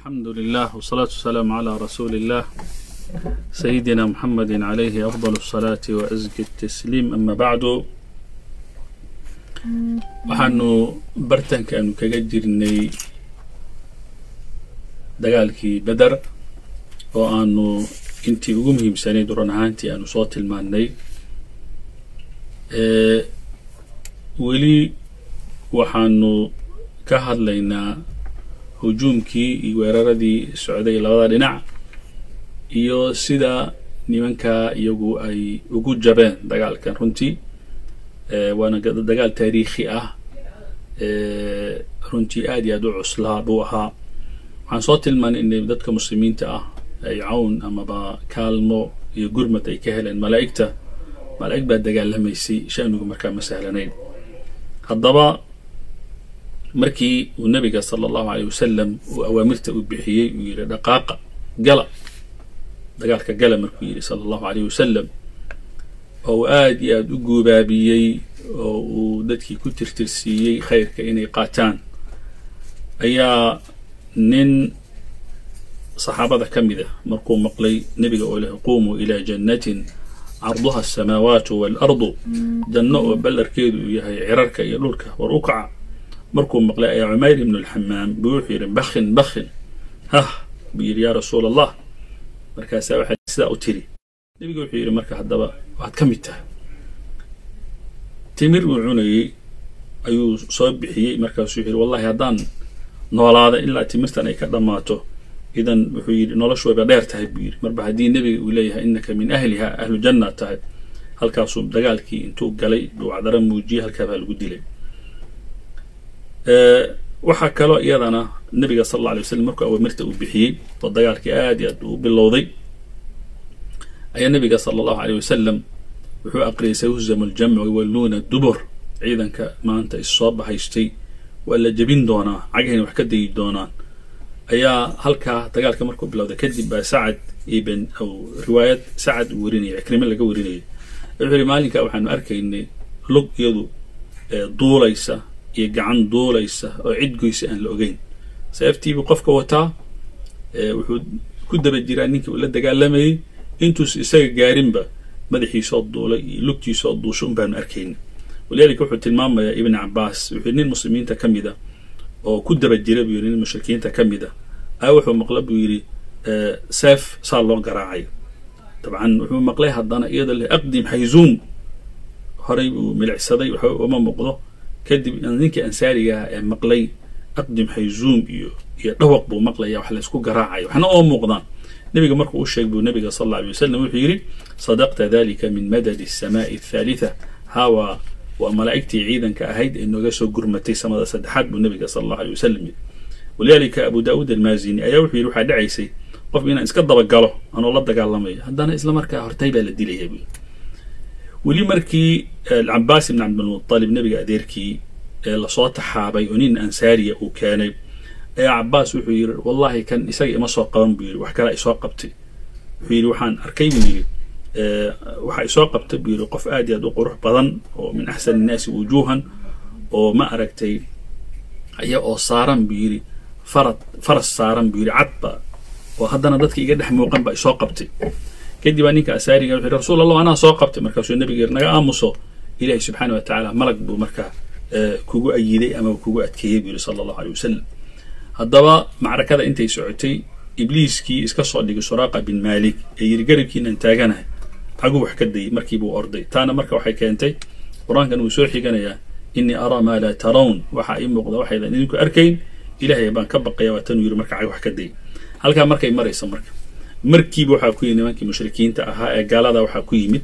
الحمد لله والصلاة والسلام على رسول الله سيدنا محمد عليه أفضل الصلاة وأزكي التسليم أما بعد waxaanu bartanka aanu kaga jirnay dagaalkii beder oo aanu intii ugu muhiimsanayd run ahaantii aanu soo tilmaannay weli waxaanu ka hadlaynaa hujuumkii iyo weeraradii socday labada dhinac iyo sida nimankaa iyagu ay ugu jabeen dagaalkan runtii waana dagaal taariikhi ah runtii aad iyo aad u cuslaa buu ahaa waxaan soo tilmaanay inay dadka muslimiinta ah ay cawn amaba kaalmo iyo gurmad ay ka heleen malaa'igta malaa'ig baa dagaalamaysay shanigu markaa ma sahlanayn haddaba markii uu nabiga sala allahu aleyh wasalam uu awaamirta u bixiyey uu yidhi dhaqaaqa gala dagaalka gala markuu yidhi sala allahu aleyh wasalam oo uu aad iyo aad u guubaabiyey oo uu dadkii ku tirtirsiiyey khayrka inay qaataan ayaa nin saxaabada ka mid ah markuu maqlay nebiga oo leh quumuu ilaa jannatin carduha asamaawaatu waalardu janno oo ballarkeedu uu yahay cirarka iyo dhulka war u kaca markuu maqlay ayaa cumayr ibnu alxamaam buu wuxuu yidhi bakhin bakhin hah buu yidhi yaa rasuul allah markaasaa waxaa sidaa u tiri nebiga wuxuu yidhi marka haddaba waad ka mid tahay timir uu cunayey ayuu soo bixiyey markaasuu yidhi wallahi haddaan noolaada ilaa timirtan ay ka dhammaato idan wuxuu yidhi noloshu wayba dheer tahay buu yidhi marba haddii nebiga uu leeyahay innaka min ahliha ahlu janna tahay halkaasuu dagaalkii intuu galay uu cadaro muujiyey halkaa baa lagu dilay waxaa kaloo iyadana nebiga sal alla alay waslam markuu awaamirta uu bixiyey oo dagaalkii aad iyo aad uu bilowday ayaa nebiga sala allahu aleyh wasalam wuxuu aqriyay sayuhzamu aljamcu yuwalluuna dubur ciidanka maanta issoo bahaystay waa la jebin doonaa cagahayna wax ka dayi doonaan ayaa halkaa dagaalka markuu bilowday kadib baa sacad ibn aw riwaayad sacad uu warinayay cikrime laga warinayay wuxuu yihi maalinkaa waxaanu arkaynay lug iyadu duulaysa iyo gacan duulaysa oo cid goysa aan la ogeyn seeftiibuu qofka wataa wuxuu ku daba jiraa ninkii uu la dagaalamayey intuus isaga gaarinba madaxiisoo duulay iyo lugtiisoo duusho un baanu arkayna walidaalika wuxuu tilmaamayaa ibn cabaas wuxuu nin muslimiinta ka mid a oo ku daba jira buu yidhi nin mushrikiinta ka mid a a wuxuu maqla buu yidhi seef saa loo garaacay dabcan wuxuu maqlay haddana iyadoo leh aqdim xayzuum horay buu milicsaday waxba uma muuqdo kadib ninkii ansaariga ah ee maqlay aqdim xayzuum iyo iyo dhawaq buu maqlaya wax laysku garaacayo waxna oo muuqdaan nebiga markuu u sheeg buu nebiga sal alla alay wasalam wuxuu yidhi sadaqta dalika min madadi asamaai athaalitha hawa waa malaa'igtii ciidanka ahayd ee nooga soo gurmatay samada saddexaad buu nebiga sala allahu alay wasalam yidhi walidaalika abu daawuud almaazini ayaa wuxuu yidhi waxaa dhacaysay qof inaan iska dabagalo anoo la dagaalamayo haddana isla markaa hortay baa la dilaya buu weli markii alcabaas ibn cabdilmutalib nebiga adeerkii ee lasoo taxaabay oo nin ansaariya uu keenay ayaa cabaas wuxuu yidhi wallahi kan isaga ima soo qaban buu yidhi wax kale isoo qabtay wuxuu yidhi waxaan arkay buu yidhi waxaa isoo qabtay buu yidhi qof aad iyo aad u qurux badan oo min axsan innaasi wujuuhan oo ma aragtay aya oo saaran buu yidhi farad faras saaran buu yidhi cadba oo haddana dadka iga dhex muuqan baa isoo qabtay kadib baa ninka asaariga wuxuu yidhi rasuul allah anaa soo qabtay markaasuu nebiga yidhi naga aamuso ilaahi subxaana wa tacaala malag buu markaa kugu ayiday ama kugu adkeeyey buu yidhi sala allahu aleyh wasalam haddaba macrakada intay socotay ibliiskii iska soo dhigay suraaqa bin maalik ee yidhi garabkiinan taaganahay caguu wax ka dayay markiibuu orday taana marka waxay keentay qur-aankan wuu soo xiganayaa innii araa maa laa tarawn waxaa ii muuqda waxaydan idinku arkayn ilaahay baan ka baqaya waa tanuu yidhi marka cag wax ka dayay halkaa markay marayso marka markiiba waxaa ku yimid nimankii mushrikiinta ahaa ee gaalada waxaa ku yimid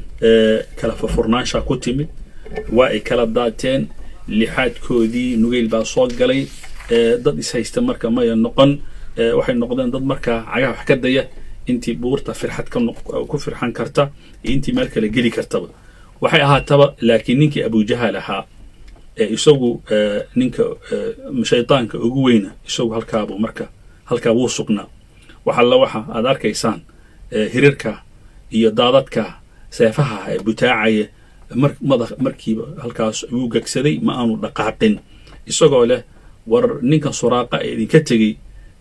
kala furfurnaanshaa ku timid waa ay kala daateen lixaadkoodii nugeyl baa soo galay dad ishaysta marka maya noqon waxay noqdeen dad markaa cagaha wax ka daya intii buurta firxad ku firxan karta iyo intii meel kale geli kartaba waxay ahaataba laakiin ninkii abujahal ahaa ee isagu ninka shaydaanka ugu weyna isagu halkaabuu marka halkaa wuu sugnaa wax alla waxa aad arkaysaan hirirka iyo daadadka seefaha ee butaacaya markiiba halkaas ayuu gegsaday ma aanu dhaqaaqin isagoo leh war ninkan suraaqa ee idinka tegey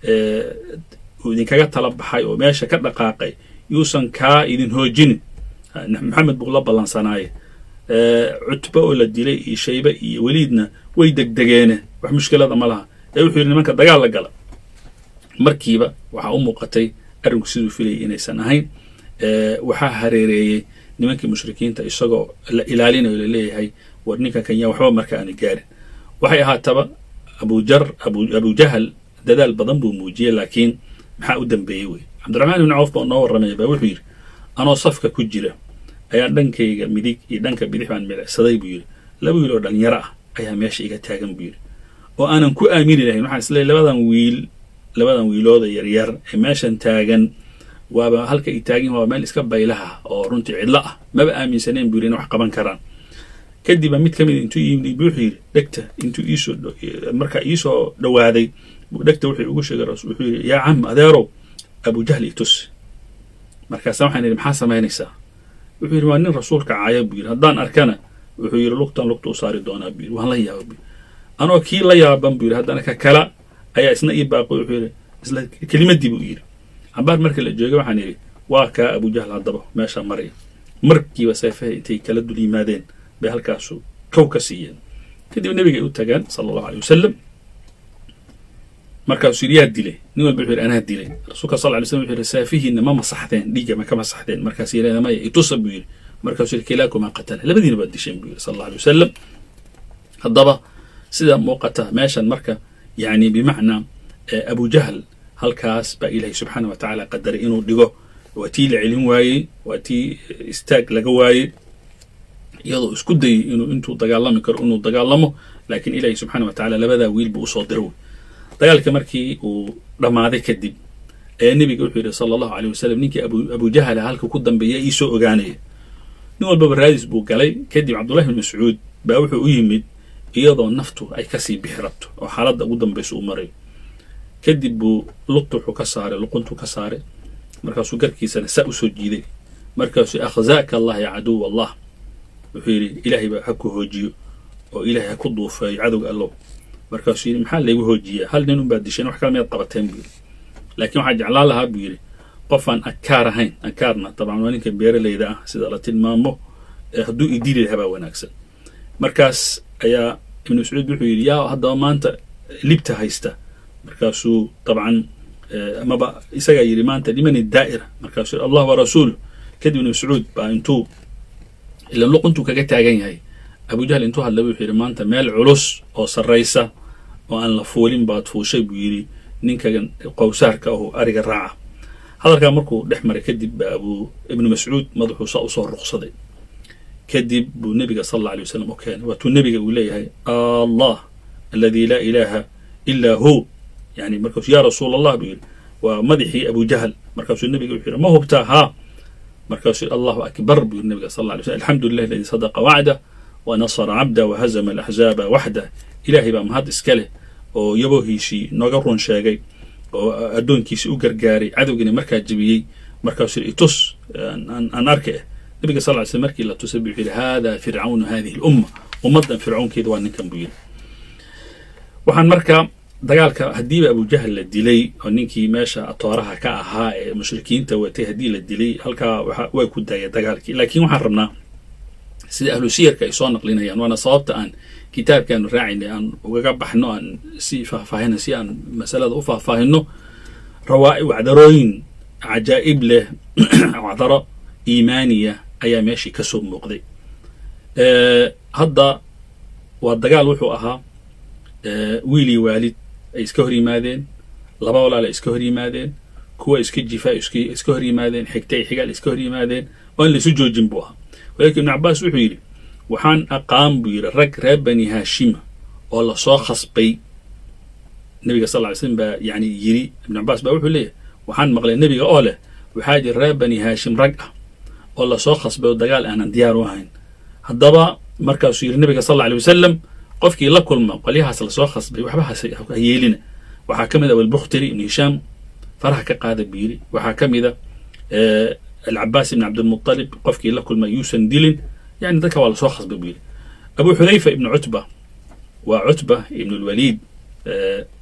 uu idinkaga tala baxay oo meesha ka dhaqaaqay yuusan kaa idin hoojinin maxamed buu la ballansanaaye cutbe oo la dilay iyo shaybe iyo weliidna way degdegeene wax mushkilada ma laha ee wuxuu yidhi nimanka dagaal la gala markiiba waxaa u muuqatay arrinku siduu filayay inaysan ahayn waxaa hareereeyey nimankii mushrikiinta isagoo la ilaalinayo laleeyahay war ninka kanya waxba marka aana gaarin waxay ahaataba abujar abujahal dadaal badan buu muujiyey laakiin maxaa u dambeeyey wey cabdiraxmaan ibni cawf baa noo warramaya baa wuxuu yidhi anoo safka ku jira ayaa dhankayga midig iyo dhanka bidix baan milicsaday buu yidhi laba wiil oo dhalinyaro ah ayaa meesha iga taagan buu yidhi oo aanan ku aamini lahayn waxaan isleeyahy labadan wiil labadan wiilooda yaryar ee meeshan taagan waaba halka ay taagin waa meel iska baylaha oo runtii cidlo ah maba aaminsaneen buu yidhi in wax qaban karaan kadibba mid ka mid intuu yimid wuxuu yidhi dhegta intuu iisoo markaa iisoo dhowaaday dhegta wuxuu ugu sheegay wuxuu yidhi yaa cam adeerow abujahl itus markaasa waxaan yidhi maxaa samaynaysaa wuxuu yidhi waa nin rasuulka caaya buu yidhi haddaan arkana wuxuu yidhi lugtan lugta u saari doonaa buu yidhi waan la yaaba buu anoo kii la yaaban buu yidhi haddana ka kala ayaa isna ii baaqay wuxuu yidhi isla kelimadii buu yidhi cabaar marka la joogay waxaan yidhi waa kaa abujahl haddaba meesha maraya markiiba seefaha intay kala dul yimaadeen bay halkaasu kow ka siiyeen kadib nebigay u tagaan sala allahu aley wasalam markaasuu yidhi yaa dilay nin walba wuxuu yidhi anaa dilay rasuulka sal lay slam wuxuu yidhi saafihiinna ma masaxdeen dhiigga ma ka masaxdeen markaas yidhahda maya itusa buu yidhi markaasuu yidhi kilaakumaa qatala labadiina baad disheen buu yidhi sal allahu alay wasalam haddaba sida muuqata meeshan marka yani bimacnaa abujahl halkaas baa ilaahay subxaana wa tacaala qadaray inuu dhigo waa tii la celin waayey waa tii istaag laga waayey iyadoo isku dayay inuu intuu dagaalami karo inuu dagaalamo laakiin ilaahay subxaana wa tacala labadaa wiil buu usoo diro dagaalka markii uu dhammaaday kadib ee nebiga wuxuu yidhi sala allahu aleyh wasalam ninkii abujahala halka ku dambeeya iisoo ogaanaya nin walbaba raadis buu galay kadib cabdullahi bin mascuud baa wuxuu u yimid iyadoo naftu ay kasii bixi rabto oo xaaladda ugu dambaysa uu marayo kadib buu lugta wuxuu ka saaray luquntuu ka saaray markaasuu garkiisana saa usoo jiiday markaasuu akhzaaka allah ya caduw allah wuxuu yidhi ilaahay baa ha ku hoojiyo oo ilaahay ha ku duufeeyo cadowga allow markaasuu yidhi maxaa laygu hoojiyaa hal nin unbaad disheen wax kala miyaad qabateen buu yidhi laakiin waxaa jeclaan lahaa buu yidhi qofaan akaar ahayn akaarna dabcan waa ninka beeralayda ah sida la tilmaamo hadduu idili lahaa baa wanaagsan markaas ayaa ibnu mascuud wuxuu yidhi yaa haddaba maanta libta haysta markaasuu dabcan amaba isagaa yidhi maanta limani daa'ira markaasuu yidhi allah wa rasuulu kadib ibnu mascuud baa intuu ilan luquntuu kaga taagan yahay abujahl intuu hadlay wuxuu yidhi maanta meel culus oo sarraysa oo aan la fuulin baad fuushay buu yidhi ninkagan qowsaarka ahu ariga raaca hadalkaa markuu dhex maray kadib baa abuu ibnu mascuud madaxuu saa usoo ruqsaday kadib buu nebiga sal alla alay wasalam u keenay waatuu nebiga uu leeyahay allah aladi laa ilaaha ilaa hu yani markaasuu yaa rasuul allah buu yidhi waa madaxii abujahl markaasuu nebiga wuxuu yidhi ma hubtaa haa markaasuu allahu akbar buu yidhi nebiga sal alla alay slam alxamdu lilah aladi sadaqa wacdah wa nasara cabda wa hazama alaxzaaba waxdah ilaahay baa mahad iska leh oo yaboohiisii nooga run sheegay oo addoonkiisii u gargaaray cadowgiina markaa jebiyey markaasuu yidhi itus aan arka eh nabiga sal ly slm markii la tusay buu yidhi hada fircawnu hadihi lumma ummaddan fircawnkeeda waa ninkan buu yidhi waxaan markaa dagaalka haddiiba abujahl la dilay oo ninkii meesha atooraha ka ahaa ee mushrikiinta watay haddii la dilay halkaa way ku daaya dagaalkii laakiin waxaan rabnaa sida ahlu siyarka ay soo naqlinayaan waana sababta aan kitaabkaanu raacaynay aan ugaga baxno aan si faahfaahina si aan masalada u faahfaahino rawaa wacdarooyin cajaa'ib leh wacdaro iimaaniya ayaa meeshii ka soo muuqday hadda waa dagaal wuxuu ahaa wiilii waalid ay iska hor yimaadeen laba walaal ay iska hor yimaadeen kuwa iska jifaa iska hor yimaadeen xigta ay xigaal iska hor yimaadeen oo aan laysu joojin buu ahaa walaakin ibnu cabaas wuxuu yidhi waxaan aqaan buu yidhi rag reer bani haashima oo lasoo khasbay nebiga sal ly slm baa yani yidhi ibnu cabaas baa wuxuu leeyahay waxaan maqlay nebiga oo leh waxaa jira reer bani haashim rag ah oo lasoo khasbay oo dagaal aanan diyaar u ahayn haddaba markaasuu yidhi nebiga sal alla alay wasalam qofkii la kulma qolyahaas lasoo khasbay waxba ha yeelina waxaa ka mid a walbukhtiri ibnu hishaam faraha ka qaada buu yidhi waxaa ka mid a alcabaas ibn cabdilmuطalib qofkii la kulma yuusan dilin yani dadka waa lasoo khasbay buu yidhi abu xudayfa ibnu cutba waa cutba ibn lwaliid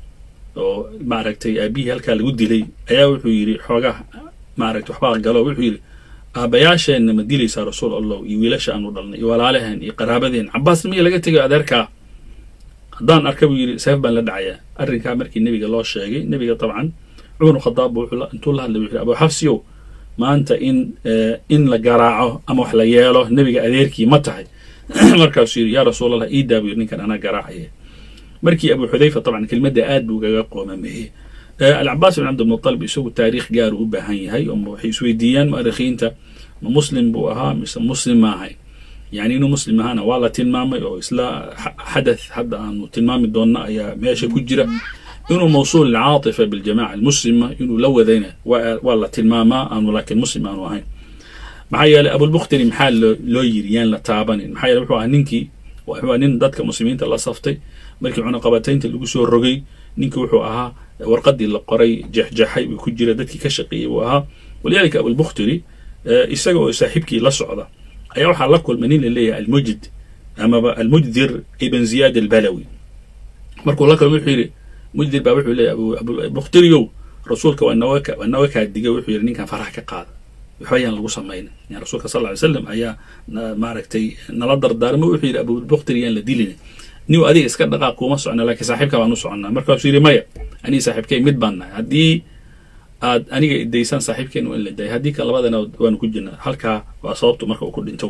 oo maaragtay aabihii halkaa lagu dilay ayaa wuxuu yidhi xoogaa maaragtay waxbaa galo wuxuu yidhi aabbayaasheenna ma dilaysaa rasuul allah iyo wiilasha aanu dhalnay iyo walaalaheen iyo qaraabadeen cabaasna miya laga tegayo adeerkaa haddaan arka buu yidhi seef baan la dhacayaa arrinkaa markii nebiga loo sheegay nebiga dabcan cumar khadaab buu intuu la hadlay wuxuu yidhi abu xafsiyow maanta in in la garaaco ama wax la yeelo nebiga adeerkii ma tahay markaasuu yidhi yaa rasuulallah ii daa buu yidhi ninkan anaa garaacaya markii abu xudayfa dabcan kelmadda aad buu gaga qoomameeyey alcabaas bin cabdilmutalib isagu taariikh gaaru u baahan yahay oo waxay isweydiiyaan mu'arikhiinta ma muslim buu ahaa mise muslim ma ahay yani inuu muslim ahaana waa la tilmaamay oo isla xadath hadda aanu tilmaami doonna ayaa meesha ku jira inuu mawsuul alcaatifa biljamaca almuslima inuu la wadayna waa la tilmaamaa aanu laakiin muslim aanu ahayn maxaa yeeley abulbukhtari maxaa loo yiri yaan la taabanin maxaa yeele wuxuu ahaa ninkii wuxuu nin dadka muslimiinta la saftay markii cunaqabataynta lagu soo rogay ninkii wuxuu ahaa warqadii la qoray jexjaxay uu ku jira dadkii ka shaqeeyey buu ahaa walidaalika abulbukhtari isaga oo saaxiibkii la socda ayaa waxaa la kulmay nin la leeyahay almujd amaba almujdir ibn ziyaad albalawi markuu la kulmay wuxuu yidhi mujdir baa wuxuu leeyahay abubukhtariyow rasuulka waa naga waa naga kaa digay wuxuu yidhi ninkan faraha ka qaada waxba ayaan lagu samaynin yani rasuulka sal ly slam ayaa maaragtay nala dardaarmay wuxuu yidhi abubukhtari yaan la dilin niw adiga iska dhaqaaq kuuma socna laakiin saaxiibka baan u soconnaa markaasuu yidhi maya anii saaxiibkay mid baan nahay haddii aad aniga idaysaan saaxiibkeen waa in la daayay haddii kan labadana waanu ku jirnaa halkaa waa sababtu marka uu ku dhinto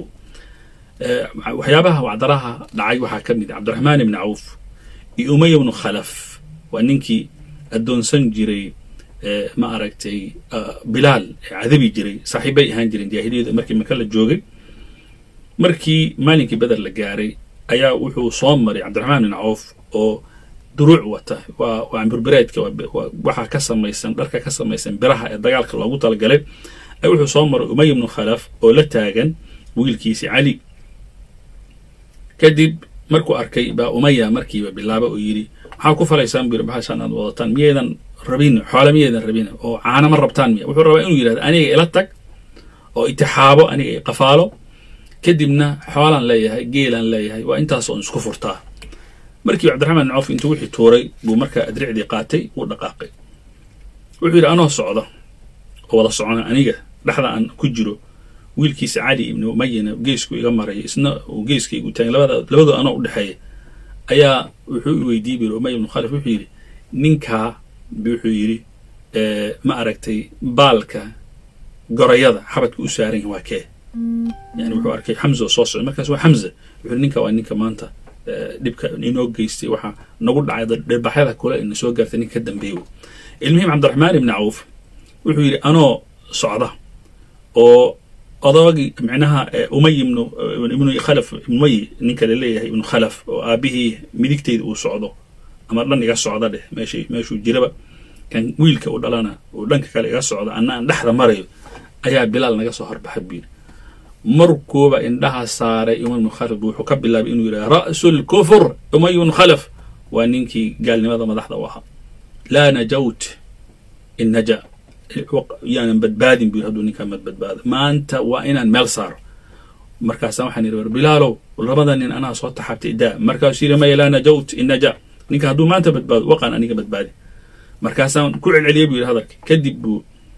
waxyaabaha wacdaraha dhacay waxaa ka mid ah cabdiraxmaan ibni cawf iyo umaya bnu khalaf waa ninkii addoonsan jiray ma aragtay bilaal cadabi jiray saaxiibbay ahaan jireen jaahiliyada markii maka la joogay markii maalinkii beder la gaaray ayaa wuxuu soo maray cabdiraxmaan bin cawf oo duruuc wata waa waa burbereedka waxaa ka samaysan dharka ka samaysan biraha ee dagaalka loogu talagalay ay wuxuu soo maray umay ibnu khalaf oo la taagan wiilkiisi cali kadib markuu arkay baa umaya markiiba bilaaba oo yidhi maxaa ku falaysaan buu yidhi bahashaan aad wadataan miyaydan rabin xoole miyaydan rabin oo caana ma rabtaan miya wuxuu rabaa inuu yidhahdo aniga ila tag oo itixaabo aniga i qafaalo kadibna xoolaan leeyahay geelaan leeyahay waa intaas oon isku furtaa markii cabdiraxmaan bin cawf intuu wixii tuuray buu markaa adricdii qaatay wuu dhaqaaqay wuxuu yidhi anoo socda oo wada socona aniga dhexda aan ku jiro wiilkiisa cali ibni umayana geesku iga maraya isna uu geeskaygu taagay labada labadoo anoo u dhexeeya ayaa wuxuu i weydiiyey buu yidhi umaya ibnu khalif wuxuu yidhi ninkaa wuxuu yidhi ma aragtay baalka gorayada xabadka u saaran yahay waa kee yani wuxuu arkay xamza oo soo socday markaas waa xamza wuxuu ninka waa ninka maanta dhibka inoo geystay waxaa nagu dhacay dhirbaxyada kule ina soo gaartay ninka ka dambeeyo ilmuhim cabdiraxmaan ibni cawf wuxuu yidhi anoo socda oo odagii micnaha umay ibnu ibnu khalaf umay ninka la leeyahay ibnu khalaf oo aabihii midigteyda uu socdo ama dhan iga socda dheh meesha meeshuu jiraba kan wiilka u dhalana uu dhanka kale iga socdo anna aan dhexda marayo ayaa bilaal naga soo horbaxay buu yidhi markuuba indhaha saaray umay ibnu khalaf bu wuxuu ka bilaabay inuu yidhaha ra'su lkufur umay ibnu khalaf waa ninkii gaalnimada madaxda u ahaa laa najawt in naja yaanan badbaadin buu hadduu ninkaa mad badbaado maanta waa inaan meel saaro markaasa waxaan yidhi war bilaalow labada nin anaa soo taxabtay daa markaasuu yidhi maya laa najawt in naja ninka hadduu maanta badbaado waqaan aniga badbaadi markaasaan ku celceliyay buu yidhi hadalka kadib buu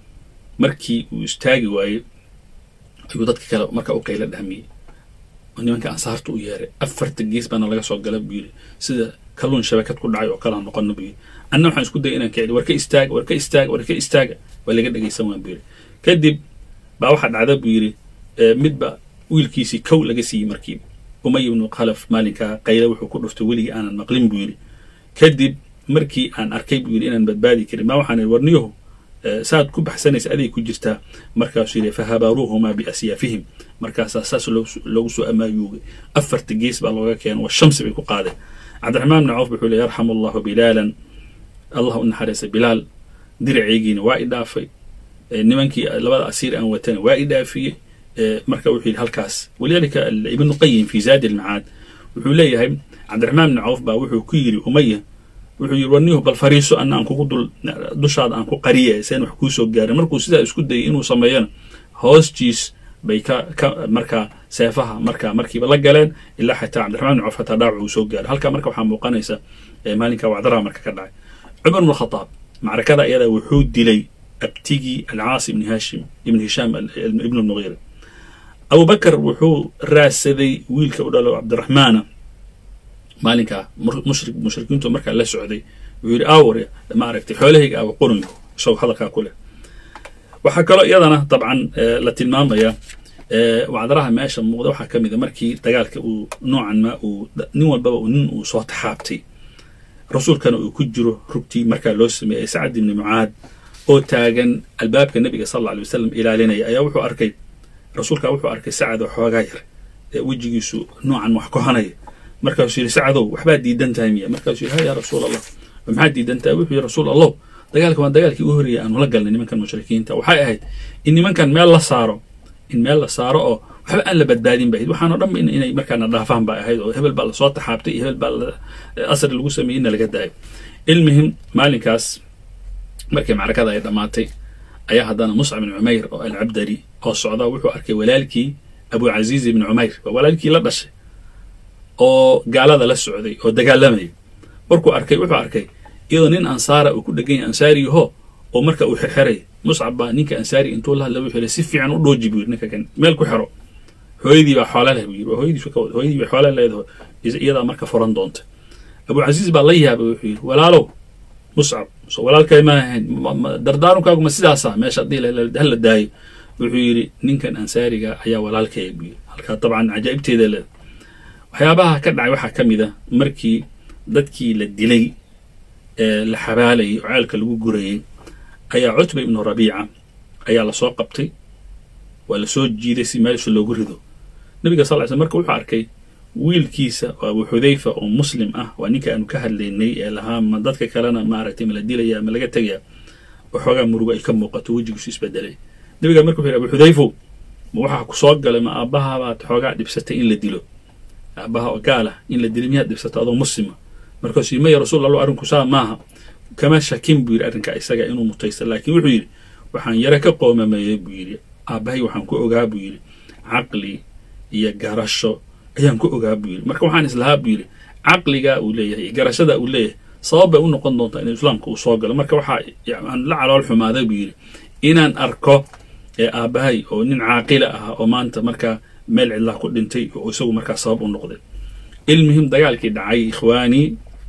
markii uu istaagi waayey ayuu dadka kale marka u qayla dhahmiyey oo nimanka ansaarta u yeeray afarta gees baana laga soo gala buu yidhi sida kalluun shabakad ku dhacay oo kala noqono buu yidhi anna waxaan isku dayay inaan ka celi war ka istaaga war ka istaaga war ka istaaga waa laga dhegaysan waan buu yidhi kadib baa waxaa dhacda buu yidhi midba wiilkiisii kow laga siiyey markiiba umay ibnu khalaf maalinkaa qayla wuxuu ku dhuftay weligii aanan maqlin buu yidhi kadib markii aan arkay buu yidhi inaan badbaadi karin maa waxaan idhi warniyahu saad ku baxsanaysa aday ku jirtaa markaasuu yidhi fahabaaruuhumaa biasyaafihim markaasaa saas loogu soo amaayuugay afarta gees baa looga keena waa shamsi bay ku qaadeen cabdiraxmaan bni cawf wuxuu le yarxamu allahu bilaalan allah u naxariisa bilaal diraceygiina waa i dhaafay nimankii labada asiir aan watana waa i dhaafiyey marka wuxuu yidhi halkaas walidaalika ibnu qayim fi zaadi almacaad wuxuu leeyahay cabdiraxmaan bni cawf baa wuxuu ku yidhi umaya wuxuu yidhi warnihu bal fariiso anna aan kugu dul dushaada aan ku qariye seen wax kuu soo gaarin markuu sidaa isku dayay inuu sameeyana hoostiis bay ka ka markaa seefaha markaa markiiba la galeen ilaa xataa cabdiraxmaan bni cawf xataa dhaawac uu soo gaaray halkaa marka waxaa muuqanaysa maalinka wacdaraha marka ka dhacay cumar bn khadaab macrakada iyada wuxuu dilay abtigii alcaas ibni hashim ibn hishaam ibn lmugiira abubakar wuxuu raadsaday wiilka u dhalo cabdiraxmaana maalinkaa mushrik mushrikiintu markaa la socday wuxuu yidhi awr maaragtay xoolahayga awa qurunku isagoo hadalkaa ku leh waxaa kaloo iyadana dabcan la tilmaamaya wacdaraha meesha muuqda waxaa ka mid a markii dagaalka uu noocan ma uu nin walbaba nin uu soo taxaabtay rasuulkana uu ku jiro rugtii markaa loo sameeyey sacad ibni mucaad oo taagan albaabka nebiga sal alla alay wasalam ilaalinaya ayaa wuxuu arkay rasuulkaa wuxuu arkay sacad oo xoogaa yar ee wejigiisu noocan wax kohanaya markaasuu yidhi sacadow waxbaad diidan tahay miya markaasuu yidhi ha yaa rasuul allah maxaad diidan tahay wuxuu yidhi rasuul allow dagaalka waa dagaalkii u horreeyay aanu la galnay nimankan mushrikiinta waxay ahayd in nimankan meel la saaro in meel la saaro oo waxba aan la badbaadin ba ahayd waxaanoo dhan inay markaana dhaafaan ba ahayd oo hebel baa lasoo taxaabtay iyo hebel baa asri lagu sameeyey inna laga daayo ilmihim maalinkaas markii macrakada ay dhammaatay ayaa haddana muscab ibn cumayr oo alcabdari oo socda wuxuu arkay walaalkii abu casiiz ibni cumayr waa walaalkii la dhashay oo gaalada la socday oo dagaalamaya markuu arkay wuxuu arkay iyadoo nin ansaara uu ku dhegan yahay ansaariyaho oo marka uu xirxiray muscab baa ninka ansaari intuu la hadla wuxuu yidhi si fiican u dhooji buu yidhi ninka kan meel ku xiro hooyadii baa xoola leh buu yidhi hooyadiisu ka wada hooyadii baa xoola leedaho iyadaa marka furan doonta abu casiis baa la yaabay wuxuu yidhi walaalow muscab so walaalkay ma ahayn dardaarunkaagu ma sidaasa meesha haddii hala daayo wuxuu yidhi ninkan ansaariga ayaa walaalkaya buu yidhi halkaa dabcan cajaa'ibteeda leeda waxyaabaha ka dhacay waxaa ka mid a markii dadkii la dilay ee la xabaalayay oo ceelka lagu gurayay ayaa cutba ibnu rabiica ayaa lasoo qabtay waa lasoo jiiday si meesha loogu rido nabiga sal ly slm marka wuxuu arkay wiilkiisa oo abu xudayfa oo muslim ah waa ninka aanu ka hadlaynay ee lahaa ma dadka kalena maaragtay ma la dilaya ma laga tegaya waxoogaa murugo ay ka muuqato wejigiisu isbedelay nabiga marka wuxu yidhi abu xudayfow ma waxaa ku soo galay ma aabbahabaad xoogaa dhibsatay in la dilo aabbaha oo gaala in la dilo miyaad dhibsata adoo muslima markaasuu yidhi maya rasuul allo arrinku saa maaha kama shakin buu yidhi arrinka isaga inuu mutaysta laakiin wuxuu yidhi waxaan yaro ka qoomameeyey buu yidhi aabbahay waxaan ku ogaa buu yidhi caqli iyo garasho ayaan ku ogaa buu yidhi marka waxaan islahaa buu yidhi caqligaa uu leeyahay iyo garashada uu leeyahay sabab bay u noqon doontaa in islaamka uu soo galo marka waxaa aan la calool xumaaday buu yidhi inaan arko ee aabbahay oo nin caaqila ah oo maanta markaa meel cidlaa ku dhintay oo isagu markaa sabab u noqday ilmihim dagaalkii dhacay ikhwaanii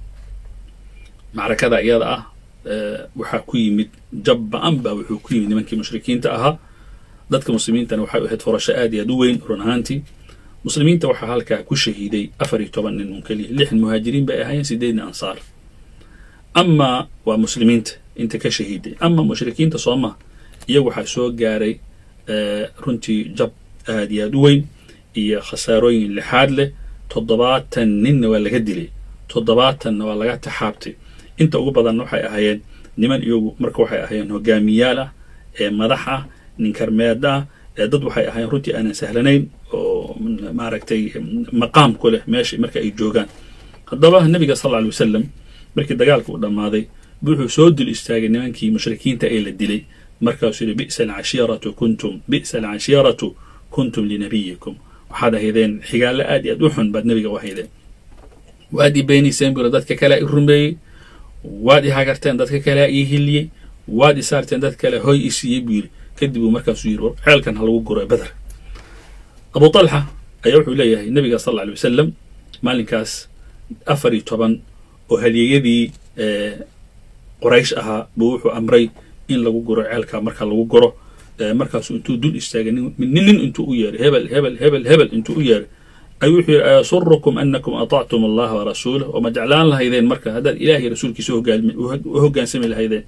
macrakada iyada ah waxaa ku yimid jab ba-an baa wuxuu ku yimid nimankii mushrikiinta ahaa dadka muslimiintana waxay ahayd furasho aad iyo aad u weyn run ahaantii muslimiinta waxaa halkaa ku shahiiday afar iyo toban nin un keliya lixan muhaajiriin bay ahaayeen sideedna ansaar amaa waa muslimiinta inta ka shahiiday ama mushrikiinta sooma iyagu waxaa soo gaaray runtii jab aad iyo aad u weyn iyo khasaarooyin lixaad leh toddobaatan ninna waa laga dilay toddobaatanna waa laga taxaabtay inta ugu badanna waxay ahaayeen niman iyagu marka waxay ahaayeen hogaamiyaal ah ee madax ah ninkarmeed ah ee dad waxay ahaayeen runtii aanan sahlanayn oo maaragtay maqaam ku leh meesha marka ay joogaan haddaba nabiga sal alla alay wasalam markii dagaalka uu dhammaaday wuxuu soo dul istaagay nimankii mushrikiinta ee la dilay markaasuu yidhi bi'sa alcashiiratu kuntum bi'sa alcashiiratu kuntum linabiyikum waxaad ahaydeen xigaallo aad iyo aad u xun baad nebiga u ahaydeen waad i beenayseen buu dadka kale i rumeeyey waad i hagarteen dadka kale ii hiliyey waad i saarteen dad kale hoy i siiyey buu yidhi kadib uu markaasuu yidhi ceelkan ha lagu guro beder abu talxa ayaa wuxuu leeyahay nebiga sal alla alay wasalam maalinkaas afar iyo toban oo halyeeyadii qoraysh ahaa buu wuxuu amray in lagu guro ceelka marka lagu guro markaasuu intuu dul istaagay nin nin intuu u yeeray hebel hebel hebel hebel intuu u yeeray ayuu wuxuu yidhi ayasurukum anakum atactum allaha warasuulah oo ma jeclaan lahaydeen marka haddaad ilaahay rasuulkiisa u hoggaansami lahaydeen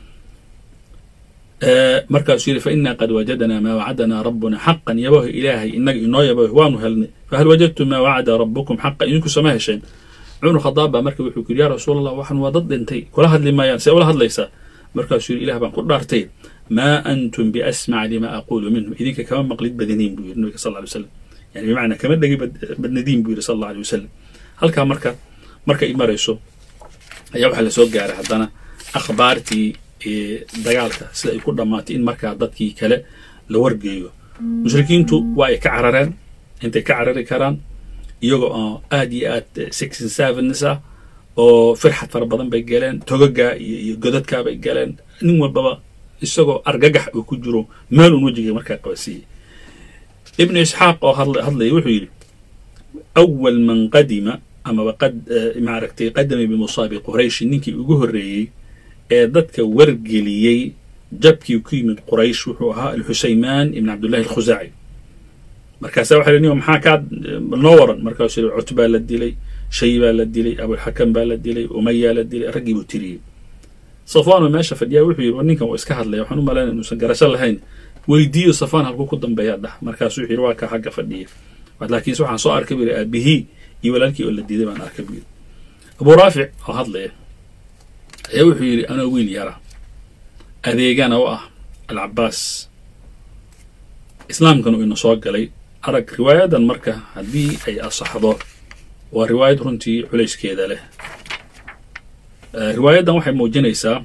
markaasuu yidhi fainaa qad wajadnaa maa wacadana rabbuna xaqan yabaho ilaahay inaga inoo yabaho waanu helnay fahal wajadtum maa wacada rabbukum xaqan idinku sama hesheen cumar khadaab baa marka wuxuu ku yidhi yaa rasuul allah waxan waa dad dhintay kula hadli maayaan see ula hadlaysaa markaasuu yidhi ilah baan ku dhaartay maa antum biasmac lima aquulu minhu idinka kama maqlid badaniin buu yidhi nabiga sal lla alay wasalam yani bimacnaa kama dhegi badnadiin buu yidhi sal alla alay wasalam halkaa marka marka i marayso ayaa waxaa lasoo gaaray haddana akhbaartii dagaalka sida ay ku dhammaatay in markaa dadkii kale la wargeeyo mushrikiintu waa ay ka carareen intay ka carari karaan iyagoo oo aad iyo aad sixn sevens ah oo firxad fara badan bay galeen togaga iyo iyo godadkaa bay galeen nin walbaba isagoo argagax uu ku jiro meel uun wejiga markaa qabasiiyey ibnu isxaaq oo hadlaya wuxuu yidhi awal man qadima amaba maaragtay qadama bimusaabi qurayshi ninkii ugu horreeyey ee dadka wargeliyey jabkii ku yimid quraysh wuxuu ahaa alxusaymaan ibn cabdullahi alkhusaaci markaasa waxa ni maxaa kaa noo waran markaasuu yidhi cutbaa la dilay shay baa la dilay abulxakam baa la dilay umayaa la dilay raggii buu tiriyey safwaanoo meesha fadhiyaa wuxuu yidhi ninkan waa iska hadlaya waxaan u malaynaya inuusan garasho lahayn weydiiyo safaan halkuu ku dambeeyaa dhah markaasuu wuxuu yidhi waa ka xagga fadhiya laakiinse waxaan soo arkay buu yidhi aabihii iyo walaalkii oo la diiday baan arkay buu yidhi abuu raafic oo hadlaya ayaa wuxuu yidhi anoo wiil yara adeegana u ah alcabaas islaamkanu ina soo galay arag riwaayadan marka haddii ay asaxdo waa riwaayad runtii culayskeeda leh riwaayaddan waxay muujinaysaa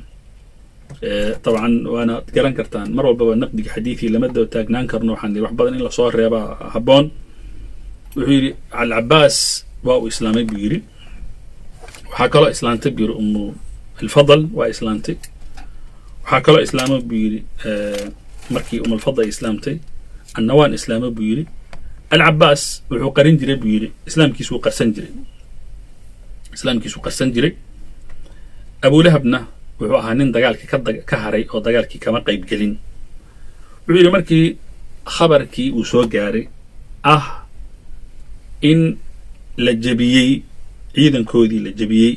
dabcan waana garan kartaan mar walbaba naqdiga xadiidkii lama daba taagnaan karno waxaan wax badan in lasoo reebaa habboon wuxuu yidhi alcabaas waa uu islaamay buu yidhi waxaa kaloo islaantay buu yidhi umu alfadal waa islaantay waxaa kaloo islaama buu yidhi markii umu alfadal ay islaamtay annawaan islaama buu yidhi alcabaas wuxuu qarin jiray buu yidhi islaamkiisuu qarsan jiray islaamkiisuu qarsan jiray abulahabna wuxuu ahaa nin dagaalkii ka haray oo dagaalkii kama qayb gelin wuxuu yidhi markii khabarkii uu soo gaaray ah in la jebiyey ciidankoodii la jebiyey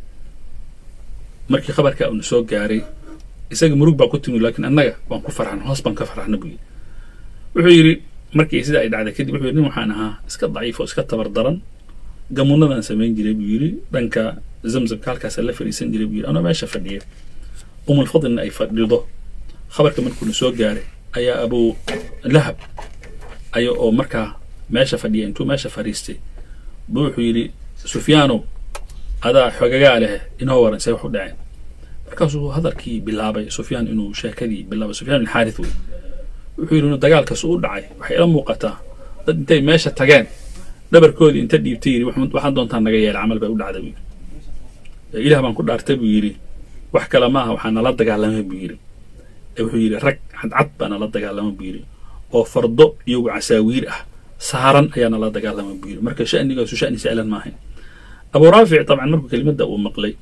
markii khabarkaa uuna soo gaaray isaga murug baa ku timi lakiin annaga waan ku farxan hoos baan ka farxna buu yidhi wuxuu yidhi markii sida ay dhacday kadib wuxuu yidhi nin waxaan ahaa iska daciif oo iska tabar daran gamuunadaan samayn jiray buu yidhi dhanka zamzamka halkaasa la fadhiisan jiray buu yidhi anoo meesha fadhiya umulfadlina ay fadhido khabarka markuuna soo gaaray ayaa abuu lahab aya oo markaa meesha fadhiya intuu meesha fadhiistay buu wuxuu yidhi sufyaanow adaa xogagaa leh inoo waran see wax u dhaceen markaasuu hadalkii bilaabay sufyaan inuu sheekadii bilaabay sufyaan bin xaarith wey wuxuu yidhi inuu dagaalkaas u dhacay waxay ila muuqataa dad intay meesha tageen dhabarkoodii inta dhiibtay yidhi waxaan doontaa naga yeela camal bay u dhacday buu yidhi ilaah baan ku dhaartay buu yidhi wax kale maaha waxaa nala dagaalamay buu yidhi wuxuu yidhi rag cadcad baa nala dagaalama buu yidhi oo fardo iyagu casaawiir ah saaran ayaa nala dagaalama buu yidhi marka sha'nigaasu sha'ni sa'lan maahayn abuu raafic dabcan markuu kelimadda uu maqlay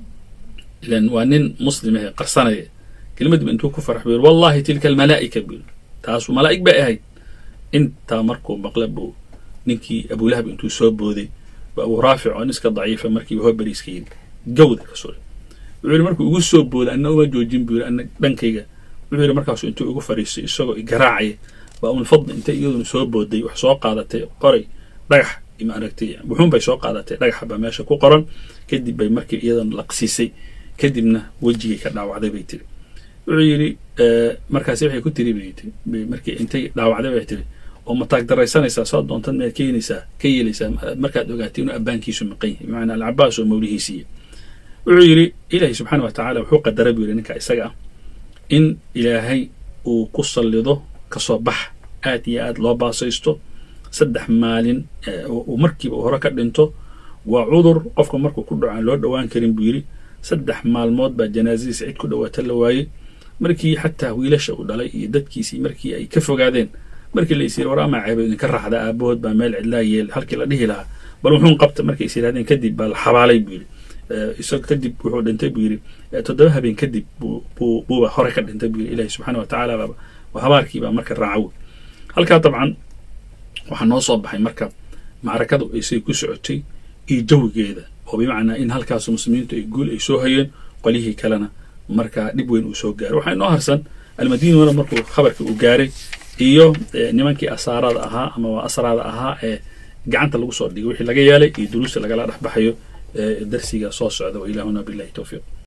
ilan waa nin muslim ahe qarsanaya kelimaddiiba intuu ku farax buu yidhi wallahi tilka almalaa'ika buu yidhi taasu malaa'ig bay ahayd intaa markuu maqla buu ninkii abulahab intuu soo booday ba abuu raafic oo nin iska daciifa markiiba hoberiiska yidhi gawda ka sure wuxuu yidhi markuu igu soo booday anna uma joojin buu yidhi anna dhankayga wuxuu yidhi markaasu intuu igu fadhiistay isagoo igaraacaya baa umulfadli intay iyaduna soo booday wax soo qaadatay qoray dhagax maaragtay wuxuun bay soo qaadatay dhagaxa baa meesha ku qoran kadib bay markii iyadana laqsiisay kadibna wejigay ka dhaawacday bay tiri wuxuu yidhi markaasi waxay ku tiri bay tiri markii intay dhaawacday bay tiri oo mataag daraysanaysaa soo doontad maad keenaysaa ka yeelaysaa markaad ogaatay inuu abbaankiisu maqan yahay bimacnaa alcabaas oo mawlihiisiiya wuxuu yidhi ilaahay subxaana wa tacaala wuxuu qadaray buu yidhi ninka isaga ah in ilaahay uu ku sallido kasoo bax aad iyo aad loo baasaysto saddex maalin uu markiiba hore ka dhinto waa cudur qofka markuu ku dhaco aan loo dhowaan karin buu yidhi saddex maalmood baa janaasadiisa cid ku dhawaata la waayey markii xataa wiilasha uu dhalay iyo dadkiisii markii ay ka fogaadeen markii la is yiri war amaa ceeba idinka raacda aabahood baa meel cidlaa yeel halkii la dhihi lahaa bal wuxuun qabta markay is yidhahdeen kadib baa la xabaalay buu yidhi isag kadib wuxuu dhintay buu yidhi toddoba habeen kadib buu buuba hore ka dhintay buu yidhi ilaahi subxaana wa tacaala baaba habaarkii baa marka raacawo halkaa dabcan waxaa noo soo baxay marka macrakadu aysay ku socotay iyo jawigeeda oo bimacnaa in halkaasu muslimiintu ay guul ay soo hayeen qolyihii kalena markaa dhib weyn uu soo gaaray waxaa inoo harsan almadiinuna markuu khabarka uu gaaray iyo nimankii asaarada ahaa ama asraada ahaa ee gacanta lagu soo dhigay wixii laga yeelay iyo duruusta lagala dhex baxayo darsiga soo socda wa ilaahuna billahi towfiiq